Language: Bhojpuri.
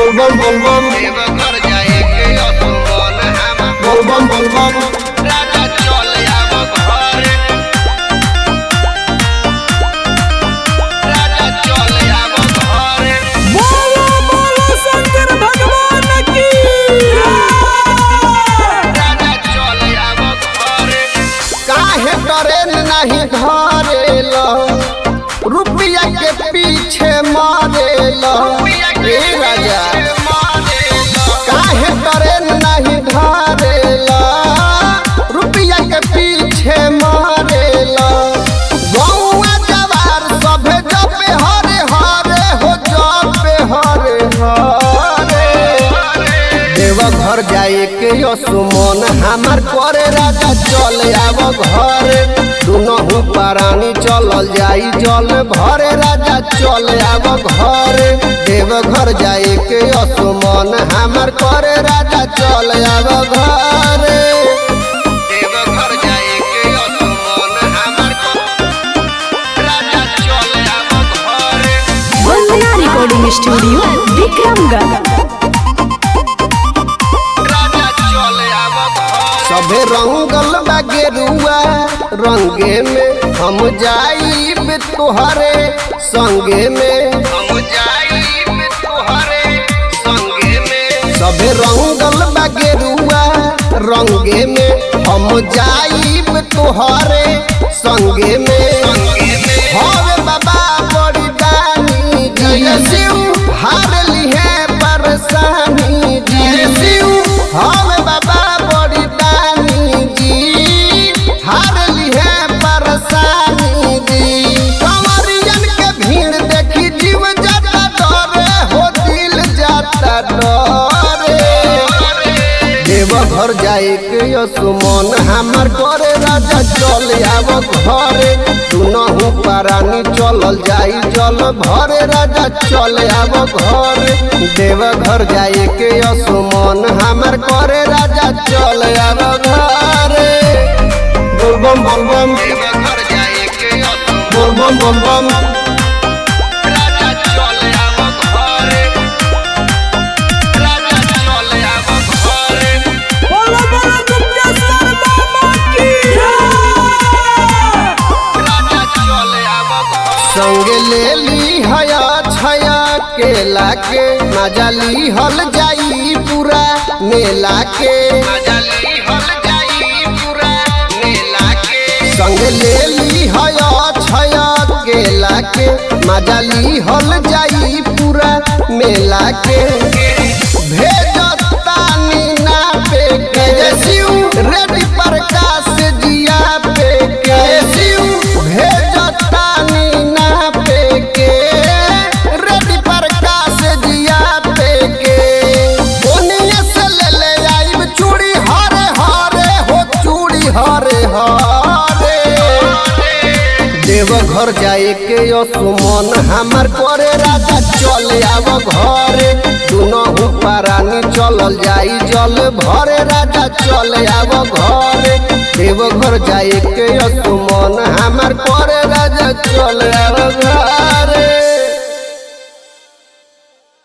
बोलबम बोलबम देवघर जाए के असुमन हम बोलबम बोलबम राजा चल आब घरे राजा चल आब घरे बोलो बोलो शंकर भगवान की राजा चल आब घरे काहे ट्रेन नहीं धरेल रुपया के पीछे मारेल ए राजा काहे ट्रेन नहीं धरेल रुपया के पीछे मारेल गौआ जवार सभे जपे हरे हरे हो जपे हरे हरे देवघर जाए के सुमन हमार करे राजा चल आब घरे दुनहु प्राणी चलल जाई जल भरे राजा चल आब घरे देवघर जाए के सुमन हमार करे राजा चल आब घरे देवघर जाए के असुमन हमर राजा चल आब घरे वंदना रिकॉर्डिंग स्टूडियो विक्रमगढ़ राजा चल आब घरे सभे रंगल बा गेरुआ रंगे में हम जाइब तोहरे संगे में हम जाइब तोहरे संगे में सभे रंगल बा गेरुआ रंगे में हम जाइब तोहरे संगे में संगे में हवे बाबा बड़ी दानी जय शिव हार लिहे परेशानी जय शिव हवे बाबा बड़ी दानी जी हार लिहे परेशानी जी कंवरियन के भीड़ देखी जीव जाता डरे हो दिल जाता डरे देवघर जाए के सुमन हमार करे राजा चल आब घरे दुनहु प्राणी चलल जाई जल भरे राजा चल आब घरे देवघर जाए के सुमन हमार करे राजा चल आब घरे बोलबम बोलबम देवघर जाए के असुमन बोलबम बोलबम राजा चल आब घरे राजा चल आब घरे बोलो बोलो दुर्गेश्वर बाबा की राजा चल आब घरे संग ले ली हया छया केला के मजा ली हल जाई पूरा मेला के मजली हल जाई पूरा मेला के संग ले ली हया छया केला के मजा ली हल जाई पूरा मेला के भेजतानी ना पे के शिव रेडी प्रकाश जिया पे के शिव भेजतानी ना पे के रेडी प्रकाश जिया पे के बोनिए से ले ले आइब चूड़ी हरे हरे हो चूड़ी हरे हरे देवघर जाए के सुमन हमार करे राजा चल आब घरे दुनहु प्राणी चलल जाई जल भरे राजा चल आब घरे देवघर जाए के सुमन हमार करे राजा चल आब घरे